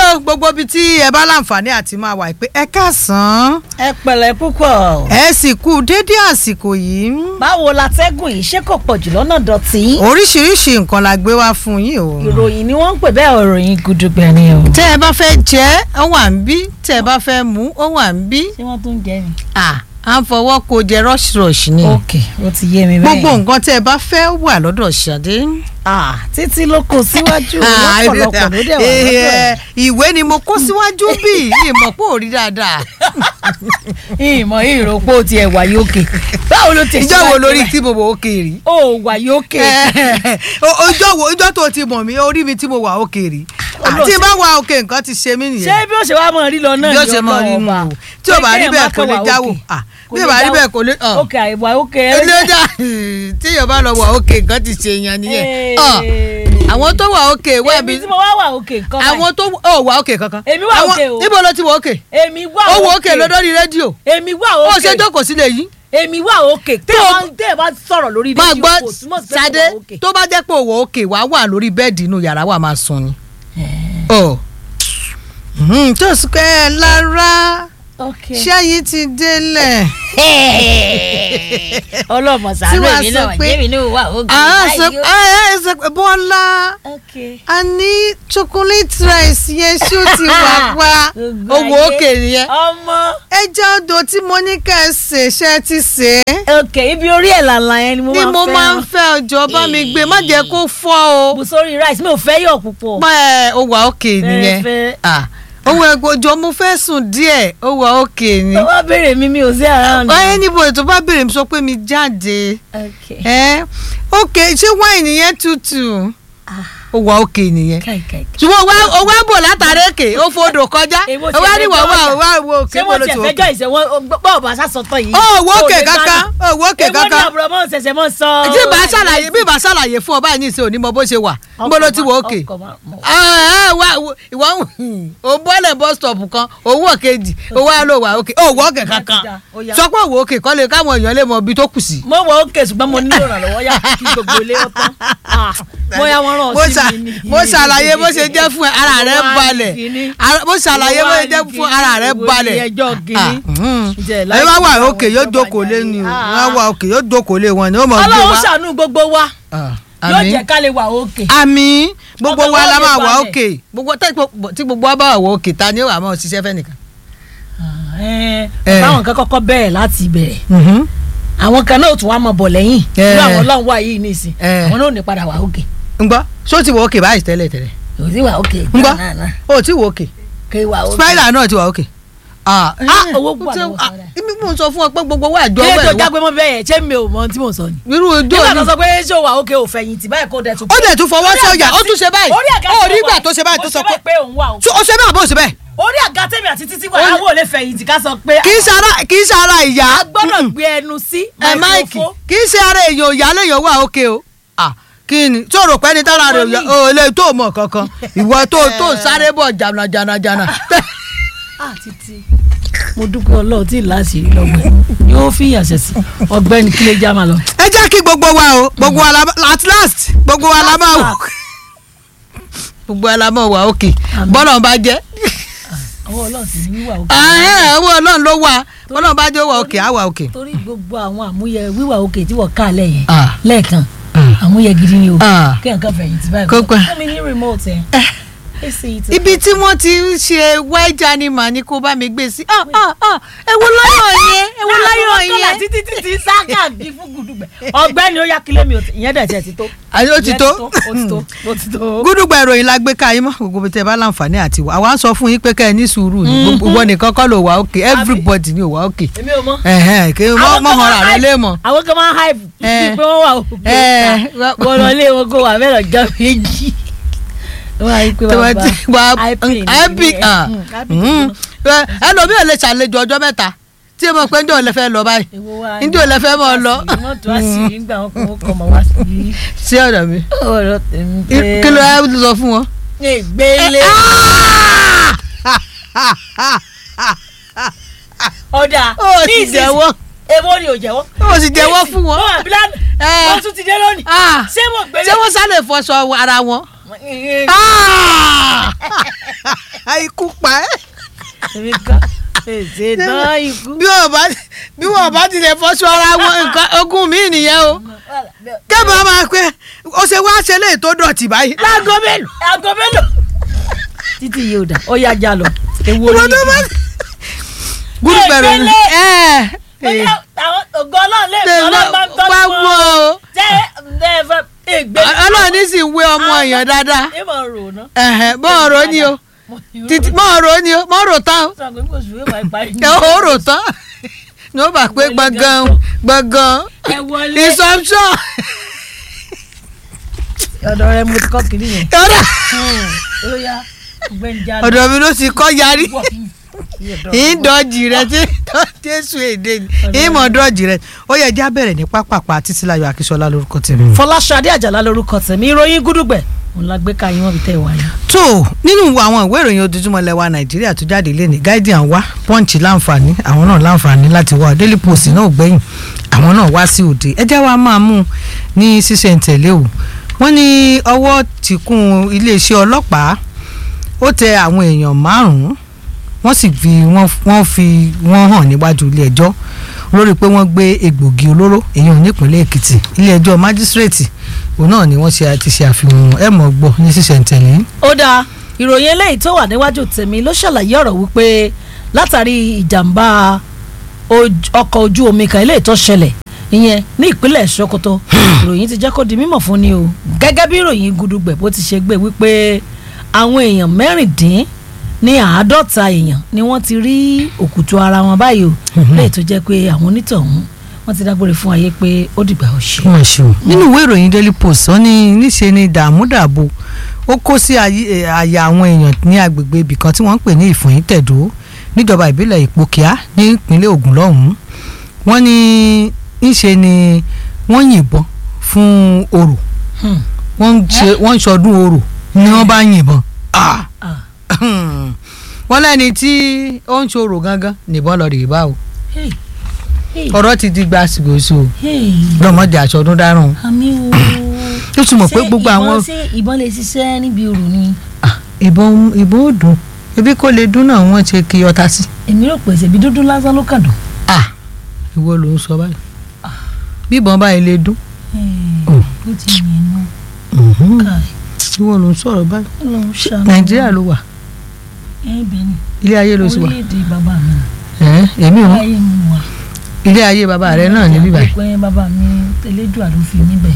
o gbogbo ibi tí ẹ bá láǹfààní àti máa wà pé ẹ káàsán ẹ pẹ̀lẹ́ púpọ̀. ẹ sì kú dédé àsìkò yìí báwo latẹ́gùn yìí ṣé kò pọ̀ jù lọ́nà dọ̀tí. oríṣiríṣi nǹkan la gbé wá fún yín o. ìròyìn ni wọ́n ń pè bẹ́ẹ̀ ìròyìn gudugbẹ ni o. tẹ́ ẹ bá fẹ́ jẹ ó wà ń bí tẹ́ ẹ bá fẹ́ mú ó wà ń bí ṣé wọ́n tún jẹ ni. à à ń fọwọ́ kó jẹ rush rush ni ok ó ti yé mi bẹ́ẹ̀. gbogbo nǹkan tẹ́ ẹ bá fẹ́ wà lọ́dọ̀ Ṣadé. ah títí ló kó síwájú Ah, lọ́pọ̀lọpọ̀ ló dẹ̀ wà eh, lọ́dọ̀ ẹ̀. eh, ìwé ni mo kó síwájú bí ìmọ̀ pé ò rí dáadáa ìmọ̀ ìròpó tiẹ̀ wà yókè. báwo ló ti ìjọ wo lórí tí mo wò ó kéré. ó wà yókè. ọjọ́ wo ọjọ́ tó ti mọ̀ mí orí mi tí mo wà òkè rí àti bá wà òkè nǹkan ti ṣe mí ṣé nìyẹn bí ó ṣe wá mọ̀ rí lọ náà bí ó ṣe mọ̀ rí nù o tí ò bá rí bẹ́ẹ̀ kò lè jáwò Ah, bí ò bá rí bẹ́ẹ̀ kò lè hàn ok àìwá òkè. ẹlẹ́dà tí yóò bá lọ wà òkè nǹkan ti ṣe yẹn nìyẹn Ah, àwọn tó wà òkè wà bí èmi tí mo wá wà òkè nǹkan báyìí. àwọn tó ò wà òkè kankan Èmi wà Àwọn- òkè o. níbo ló ti wà òkè èmi wà ó òkè. wà òkè lórí rédíò èmi wà ó òkè. ṣe jókòó sílẹ̀ yìí èmi wà òkè. tẹ́ ẹ bá tẹ́ ẹ bá sọ̀rọ̀ lórí máa rédíò gbọ́ kò túmọ̀ sí pé Ṣadé kò wà òkè. tó bá jẹ́ pé òwò òkè wàá wà lórí bẹ́ẹ̀dì inú yàrá wà máa sùn ni. Ọ̀. Mhm, tó sì pé ẹ lára ok. ṣẹ́yìn ti délẹ̀. ọlọ́mọ Tí sàánú wàá èmi sọ náà pé- jẹ́mi náà wà òkè. àá sọ Ayọ̀. àá sọ pé Bọ́lá ok. a ní chocolate rice yẹn ṣó ti wà pa Gbogbo owó ayé. òkè nìyẹn. ọmọ. ẹja odò tí mo ní ká ẹ ṣe ṣe ti ṣe é. ok ibi orí ẹ̀ làlà yẹn ni mo ni máa mo fẹ́. máa ń fẹ́ ọjọ́ bá mi gbé má jẹ́ kó fọ́ o. bù sórí rice mi ò fẹ́ yọ̀ púpọ̀. pẹ́ ó wà òkè nìyẹn. fẹ́. Ah, owó ẹgbọ́jọ mo fẹ́ sùn díẹ̀ ó wà òkè ni. tó bá béèrè mi mi ò sí around. ọyẹ níbo ètò bá béèrè mi sọ pé mi jáde. ok. ẹ òkè ṣé wáìnì yẹn tutù ó wà òkè nìyẹn. káì káì. ṣùgbọ́n wá- ó wá bò látàrí èkè ó fodò kọjá Èwo ó tiẹ̀ wá fẹ́ ní wà jọ́ wá ọjà? wá wo òkè ṣé bó wọ́n ló ti ti ẹ̀fẹ́ òkè. jọ ìṣẹ̀wọ́n bọ́ọ̀ bá sàsọ̀tọ̀ yìí. ó wò òkè Kò lè kankan ó wò òkè èwo ni kankan àbúrò mọ́ ṣẹ̀ṣẹ̀ mọ́ sọ. tí bá ṣàlàyé bí bá ṣàlàyé fún ọ báyìí ní ìṣe òní mọ bó ṣe wà bó ló ti wò òkè. ọkọ̀ máa- mọ̀. Ah, ah, wá- wo- ìwọ ń ò bọ́lẹ̀ bus stop kan owó kejì owó àlọ́ wà òkè ó wọ́ òkè kankan Ó yá. sọ pé òwò òkè kọ́ lè káwọn èèyàn lè mọ ibi tó kù sí. mo wọ òkè ṣùgbọ́n mo nílò ìrànlọ́wọ́ yá kí gbogbo ilé ọ̀tán mo yá wọn rán mo ọ ṣà- sí mi ní. mo ṣàlàyé bó ṣe jẹ́ fún ẹ ara rẹ Wá ní balẹ̀ kíní. Ara- mo ṣàlàyé bó ṣe jẹ́ fún ara rẹ Wo ni balẹ̀. ẹjọ́ Ah, kìíní. mhm. Ǹjẹ́ ẹ láì bá wà sí àwọn òkè yóò ìjọba jókòó lé ni o yẹn. wọ́n wà òkè yóò jókòó lé wọn ni ó mọ̀ gbé ọlọ́run wa. ṣàánú gbogbo wa Ah, yóò àmín. jẹ́ ká lè wà òkè. àmín gbogbo Ọkàn wa wa la lè máa wà balẹ̀. òkè gbogbo tẹ́- tí gbogbo wa bá wà òkè ta ni ó wà máa ṣiṣẹ́ fẹ́ nìkan. Ẹ, Eh. báwọn kan kọ́kọ́ bẹ̀rẹ̀ láti bẹ̀rẹ̀ Mhm. àwọn kan náà tún wá mọ̀ bọ̀ lẹ́yìn Eh. irú àwọn ọlọ́run wà yìí nìsín Eh. àwọn náà ò ní padà wà òkè ń gbọ́ ṣó ti wọ òkè báyìí tẹ́lẹ̀ tẹ́lẹ̀ kò sí wà òkè ń gbọ́ náà náà ó ti wọ òkè kò wà òkè. spider náà ti wọ òkè. ah owó ó wà ti- lọ́wọ́ ah, Spider. ibi mo sọ fún ọ pé gbogbo wa àjọ kí ló ọwọ́ tó ẹ̀ wá jágbe mọ́ bẹ́ẹ̀ yẹn ṣé mi ò mọ ohun tí mò ń sọ ni. irú ojú nígbà tó òní sọ pé ṣé o wà òkè ò fẹ̀yìntì báyìí kó dẹ̀ tún. ó dẹ̀ tún fọwọ́ sí ọjà ó tún ṣe báyìí orí àga ó tí rí mo ìgbà wà tó ṣe báyìí tó mo sọ ṣe báyìí pé òun wà òkè. ṣé ó ṣe bẹ́ẹ̀ àbó ṣe bẹ́ẹ̀ orí àga tèmi àti títí wà Ó ní- láwọn ò lè fẹ̀yìntì ká sọ pé kì í ṣe ara kì í ṣe ara ìyá a gbọ́dọ̀ gbé ẹnu sí ẹ máìkì microphone. kì í ṣe ara èèyàn ìyá lèèyàn wà òkè o Ah, kí ni tó rò pé ní tára rẹ̀ Wọ́n ní- ò lè tó mọ̀ kankan ìwọ tó tó sáré bọ̀ jànà jànà jànà Ah, títí mo dúpẹ́ ọlọ́run tí ì láṣìírí lọ́gbẹ̀ẹ́ yóò fi ìyànṣẹ́ sí ọgbẹ́ni kílé já máa lọ. ẹ jẹ́ kí gbogbo wa o gbogbo wa la at last gbogbo wa la máa wò gbogbo wa la máa wà òkè Àmín. bọ́lá bá jẹ́ àwọn ọlọ́run sì ní wíwà òkè. owó ọlọ́run ló wà bọ́lá bá jẹ́ wà òkè á wà òkè. torí gbogbo àwọn àmúyẹ wíwà òkè tí wọ́n ká lẹ́yìn Ah. lẹ́ẹ̀kan àmúyẹ gidi ni o Ah. kí nǹkan fẹ̀yìntì báyìí. Kó pẹ́. fún mi ní remote ẹ̀. èsì ìtì. ibi tí wọ́n ti ń ṣe wẹ́jà ni màá ní kó bá mi gbé sí ah ah ah ewu láyọ̀ yẹn ewu láyọ̀ kọ́lá yẹn. títí títí sáká bí fún gùdùgbẹ̀. ọgbẹ́ni ó yá kílé mi ò tí- ìyẹn dẹ̀ tiẹ̀ ti tó. àti ó ti Ìyẹn tó ó ti tó ó ti tó. gúdùgbà ìròyìn la gbé ká yín mọ́ gbogbo bí tẹ bá láǹfààní àti wà àwa ń sọ fún yín pé ká ẹ ní sùúrù ní gbogbo ìwọ nìkan kọ́ ló wà òkè everybody ni ò wà òkè èmi ò mọ̀. ẹ̀hẹ́n kí mọ́ Àwọn mọ́ kan hàn máa rà rẹ hype- lé mọ́. àwọn kan máa ń hype Eh. pé wọ́n wà òkè Eh. wọ́n lọ lé wọn kó wà mẹ́rọ̀ jọ méjì. wọ́n á rí i pé tí wọ́n bàbá ti wà hype ni ẹbí ìyẹn. Mm, hype ni ìyẹn. ẹlòmíì ò lè ṣàlejò ọjọ́ mẹ́ta tí mo pé njẹ́ ò lè fẹ́ lọ báyìí Èwo wá njẹ́ ò lè fẹ́ mọ́ ọ lọ wọ́n tún àṣírí nígbà wọn kò wọ́n kọ́ mọ́ wá sí sí ọ̀dọ̀ mi ọ̀rọ̀ tèmi pé. kí ló ẹ sọ fún wọn. ìgbélé ọ̀dà ó ní sì ìsinsìn- jẹ́wọ́ èwo ni ò jẹ́wọ́. ó sì jẹ́wọ́ fún wọn. wọ́n wà bílá Eh. wọ́n tún ti dé lónìí. Ah. ṣé mo gbélé. ṣé wọ́n sálè fọṣọ ara wọn Ah! ikú pa ẹ́ èmi kan èsè tán ikú. bí wọ́n bá bí wọ́n bá tilẹ̀ fọ́ṣọ ara wọn nǹkan ogún mi nìyẹn o kẹ́mi máa pẹ́ ó ṣe wá ṣe léyìí tó dọ̀tí báyìí. láago mélòó. aago mélòó. títí yìí ò dà ó yá já lọ. ewu ìwọ orí tó bá gúrú bẹ̀rù ni ẹ ẹ àwọn ògo ọlọ́run lè ṣe fi ọlọ́run bá ń tọ́jú bá wọ o jẹ́ ẹ fẹ́ ègbé. ọlọ́run ní sì wé ọmọ èèyàn dáadáa ẹ máa rò ná. ẹ̀hẹ̀ bọ́ọ̀rọ̀ ni o títí bọ́ọ̀rọ̀ ni o mọ́ọ̀rọ̀ tán o sọ pé kò sùn wíwá ìparí. ẹ ò rò tán ní ó bá pé gbọ̀ngàn gbọ̀ngàn ẹ wọlé. ìsọ̀mṣọ̀ ọ̀dọ̀ rẹ mo ti kọ́ kiri yẹn. ọ̀dà ó yá ọgbẹ́ni já lọ. ọ̀dọ̀ mi ló ti kọ́ yarí Ọ̀dọ̀ ìdọ̀jì rẹ tí jésù èdè ni ìmọ̀ dọ̀jì rẹ ó yẹ já bẹ̀rẹ̀ ní pápápá títílayọ̀ akíṣọlá lórúkọ tèmi. Fọláṣadé Àjàlá lórúkọ tèmi ìròyìn gúdúgbẹ̀ òun la gbé ka yín wọ́n fi tẹ̀ wáyé. tó nínú àwọn ìwé ìròyìn ojoojúmọ́ lẹ́wà nàìjíríà tó jáde lẹ́ni guardian wá punch láǹfààní àwọn náà láǹfààní láti wá daily post náà gbẹ̀yìn àwọn náà wá sí òde ẹjẹ́ wa máa mú un ní ṣísẹ̀ntẹ̀lé o wọ́n ní ọwọ́ ti kún iléeṣẹ́ ọlọ́pàá ó tẹ àwọn èèyàn márùn-ún wọ́n sì fi wọ́n wọ́n fi wọ́n hàn níwájú ilé ẹjọ́ lórí pé wọ́n gbé egbògi olóró èèyàn nípínlẹ̀ èkìtì ilé ẹjọ́ májísírèètì òun náà ni wọ́n ṣe àti ṣe àfihàn ẹ̀ mọ̀ gbọ́ ní ṣísẹ̀ntẹ̀lé. ó dáa ìròyìn eléyìí tó wà níwájú tèmi ló ṣàlàyé ọ̀rọ̀ wípé látàrí ìjàmbá oj- ọkọ̀ ojú omi kan eléyìí tó ṣẹlẹ̀ ìyẹn ní ìpínlẹ̀ Sokoto ìròyìn ti jẹ́ kó di mímọ̀ fún ni o gẹ́gẹ́ bí ìròyìn gudugbẹ̀ bó ti ṣe gbé wípé àwọn èèyàn mẹ́rìndín ní àádọ́ta èèyàn ni wọ́n ti rí òkùtù ara wọn báyìí o léyìí tó jẹ́ pé àwọn onítọ̀hún wọ́n ti dágbére fún ayé pé ó dìgbà ó ṣe. wọ́n ṣe o. nínú ìwé ìròyìn daily post wọ́n ní níṣe ni dààmúdàbò ó kó sí ayé- eh, àyà àwọn èèyàn ní agbègbè ibì kan tí wọ́n ń pè ní ìfòyín tẹ̀dó níjọba ìbílẹ̀ ìpòkíà ní ìpínlẹ̀ Ògùn lọ́hùn-ún wọ́n ní níṣe ni wọ́n yìnbọn fún orò Hmm. wọ́n ń ṣe wọ́n ń ṣọdún orò ni wọ́n bá yìnbọn Ah! Ah. wọ́n lẹ́ni tí ó ń ṣòro gangan nìbọn lọ rèé bá o Hey. Hey. ọ̀rọ̀ ti di gbàsígbòsò Hey. lọ́mọdé aṣọ ọdún dáràn àmì o. ó tún mọ̀ pé gbogbo àwọn ṣé ìbọn lè ṣiṣẹ́ níbi òrù ni. Ah, ìbọn ìbọn ò dùn ebi kò lè dún náà wọ́n ṣe kí ọta sí. èmi rò pé ṣèbí dúdú lásán ló kàn dùn. Ah, ìwọ ló ń sọ báyìí bí ìbọn báyìí lè dún ó ti yẹn nù káì ìwọ ló ń sọ̀rọ̀ báyìí Ọlọ́run ṣàánú. nàìjíríà ló wà ẹ bẹ ni ilé ayé ló sì wà orílẹ̀-èdè bàbá mi Ẹ̀, èmi ò láyé mi wà. ilé ayé bàbá rẹ náà ní bíbáyìí. pé bàbá mi tẹlẹ́dùn àló fi níbẹ̀.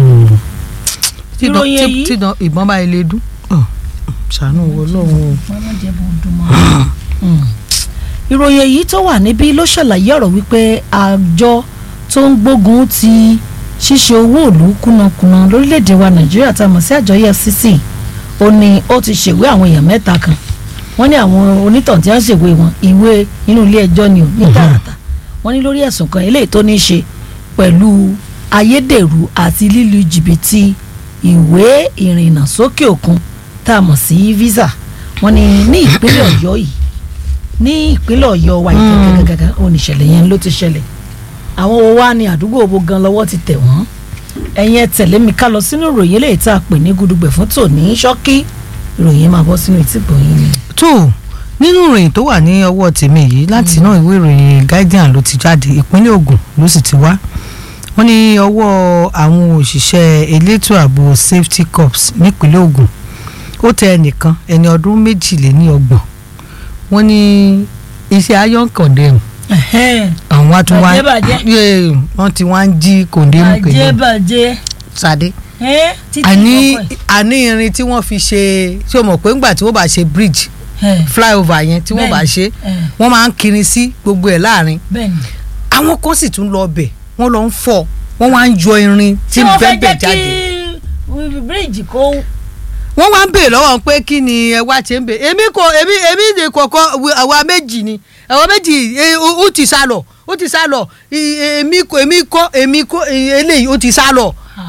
tí ìdán- Ìròyìn tí- èyí- tí ìdán- ìbọn báyìí lè dún Ọ̀, ṣàánú wo lọ́hùn o. mama jẹ́ bó dùn mọ́. ìròyìn èyí tó wà níbí ló ṣàlàyé ọ̀rọ̀ wípé àjọ tó ń gbógun ti ṣíṣe owó ìlú kùnàkùnà lórílẹ̀‐èdè wa nàìjíríà tá a mọ̀ sí àjọ EFCC ó ní ó ti ṣèwé àwọn èèyàn mẹ́ta kan wọ́n ní àwọn onítàn tí wọ́n ṣèwé wọn ìwé inú ilé ẹjọ́ ni ò ní tààràtà wọ́n ní lórí ẹ̀sùn kan eléyìí tó ní í ṣe pẹ̀lú ayédèrú àti lílu jìbìtì ìwé ìrìnnà sókè òkun tá a mọ̀ sí visa wọ́n ní ní ìpínlẹ̀ ọ̀yọ́ yìí ní ìpínlẹ̀ ọ̀yọ́ wa ìgàgàgàgà oníṣẹ̀lẹ̀ yẹn ló ti ṣẹlẹ̀ àwọn wo wá ní àdúgbò owó gan lọ́wọ́ ti tẹ̀ wọ́n ẹ̀yin ẹ tẹ̀lé mi ká lọ sínú ìròyìn eléyìí tá a pè ní gudugbẹ̀ fún tòní ṣọ́kí ìròyìn máa bọ́ sínú ìtìgbọ̀ yín ni. tó nínú ìròyìn tó wà ní ọwọ́ tèmi yìí láti inú ìwé ìròyìn guardian ló ti jáde ìpínlẹ̀ Ògùn ló sì ti wá wọ́n ní ọwọ́ àwọn òṣìṣẹ́ elétò ààbò safety corps nípínlẹ̀ Ògùn ó tẹ ẹnìkan ẹni ọdún méjìléníọgbọ̀n wọ́n ní iṣẹ́ iron condemn àwọn wá tún wá Bàjẹ́, bàjẹ́. Yé, wọ́n ti wá ń jí condemn bàjẹ́ condemn bàjẹ́ sáde ẹ́ títí àní ọkọ̀ àní irin tí wọ́n fi ṣe ṣé o mọ̀ pé ńgbà tí wọ́n bá ṣe bridge ẹ̀ flyover yẹn tí wọ́n bá Bẹ́ẹ̀ni. ṣe ẹ̀ wọ́n máa ń kiri sí gbogbo ẹ̀ láàrin bẹ́ẹ̀ ni. àwọn kan sì tún lọ bẹ̀ wọ́n lọ ń fọ́ wọ́n wá ń yọ irin tí tí wọ́n fẹ́ bẹ́ẹ̀ bẹ́ẹ̀ jẹ́ jáde kí bíríìjì kó wọ́n wá ń bèèrè lọ́wọ́ pé kí ni ẹ wá ṣe ń bè èmi kò èmi èmi ní kọ̀ọ̀kan àwa méjì ni àwa méjì eh, ó ó ti sá lọ ó ti sá lọ I- èmi kò èmi kọ́ èmi kọ́ eh, eléyìí ó ti sá lọ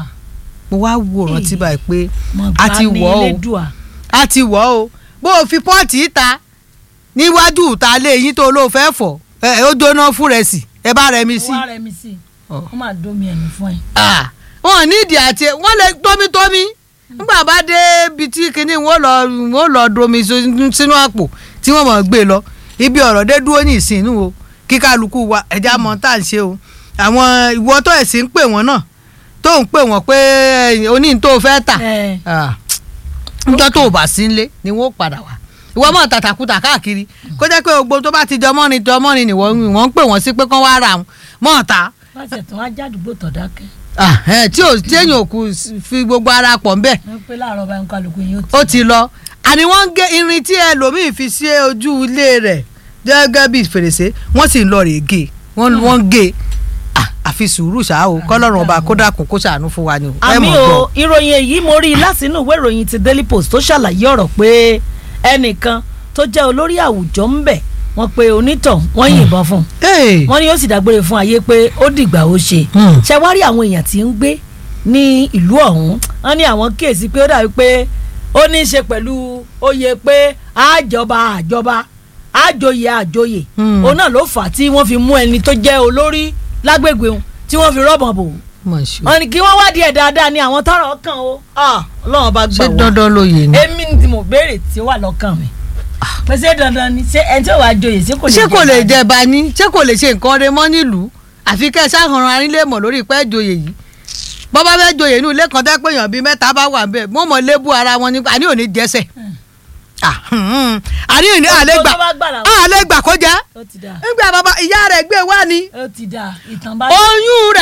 mo wá wo rántí báyìí pé a ti wọ̀ ọ́ o a ti wọ̀ ọ́ o bó o fi pọ́ọ̀tì ta níwájú ìta lé yín tó ló fẹ́ fọ̀ ẹ ó jóná fún rẹ̀ sí ẹ bá rẹ̀ mi sí. wọ́n rẹ̀ mi sí Ọ̀. wọ́n máa dómi ẹ̀mí fún ẹ. Ah, wọn ní ìdí àti wọn lè tómi-tómi nígbà bá dé ibi tí kinní wọn lọ wọn lọ domi so- sínú àpò tí wọn mọ̀ gbé lọ ibi ọ̀rọ̀ dé dúró ní ìsìn o kí kálukú wa ẹja mọ tá à ń ṣe o àwọn ìwọ tó ẹ̀sìn ń pè wọ́n náà tó ń pè wọ́n pé ẹ̀yìn oní tó fẹ́ tà ẹ Ah, níjọ́ tó o bá sí nílé ni wọ́n ó padà wá ìwọ mọ̀ tàtàkùtà káàkiri kó jẹ́ pé gbogbo tó bá ti jọ mọ́rin jọ mọ́rin ni wọ́n wọ́n ń pè wọ́n sí pé kán wá ra wọn mọ̀ ta láti ẹ̀tàn ajá àdúgbò tọ̀ dákẹ́ Ah, eh, tí ò téèyàn ò kù fi gbogbo ara pọ̀ ń bẹ̀ wọ́n pé láàárọ̀ báyìí kálukú yín ó ti lọ àní wọ́n ń gé irin tí ẹlòmíì fi sí ojú ilé rẹ̀ gẹ́gẹ́ bí fèrèsé wọ́n sì ń lọ rèé gé wọ́n wọ́n ń gé Ah, àfi sùúrù ṣáá o kọ́lọ́run ọba kó dákun kó ṣàánú fún wa ni o ẹ àmì mọ̀ gbọ́. o ìròyìn èyí mo rí i látinú ìwé ìròyìn ti Daily Post tó ṣàlàyé ọ̀rọ̀ pé ẹnìkan tó jẹ́ olórí àwùjọ ń bẹ̀ wọ́n pe onítàn wọ́n yìnbọn fún un Hey. wọ́n ní ó sì dágbére fún ayé pé ó dìgbà ó ṣe Hmm. ṣe wá rí àwọn èèyàn tí ń gbé ní ìlú ọ̀hún wọ́n ní àwọn kíyèsí pé ó dàbí pé ó ní í ṣe pẹ̀lú oyè pé àjọba àjọba àjòyè àjòyè Hmm. òun náà ló fà á tí wọ́n fi mú ẹni tó jẹ́ olórí lágbègbè òun tí wọ́n fi rọ́bọ̀n bò ó Mọ̀ ṣe o. wọ́n ní kí wọ́n wádìí ẹ̀ dáadáa ní àwọn tọ́rọ̀ kàn ó Ah, ọlọ́run bá gbà ṣé wá dandan lóye ni. èmi ni tí mo béèrè tí ó wà lọ́kàn mi pé ṣé dandan ni ṣé ẹni tí ò wá joyè ṣé kò lè ṣé kò jẹ lè dáadáa? jẹ bani ṣé kò lè ṣe nǹkan rẹ mọ́ nílùú àfi kẹ́ ẹ ṣàhànrán arílẹ̀ mọ̀ lórí pẹ́ joyè yìí bọ́bá fẹ́ joyè inú ilé kan tẹ́ pé èèyàn bíi mẹ́ta bá wà bẹ́ẹ̀ wọ́n mọ̀ lébù ara wọn ní àní òní jẹ́sẹ̀ Ah, hmm. àní òní àlégbà tó bá gbà làwọn- àlégbà kó jẹ́ ó ti dáa nígbà bàbá ìyá rẹ̀ gbé wá ni ó ti dáa ìtàn bá oyún rẹ̀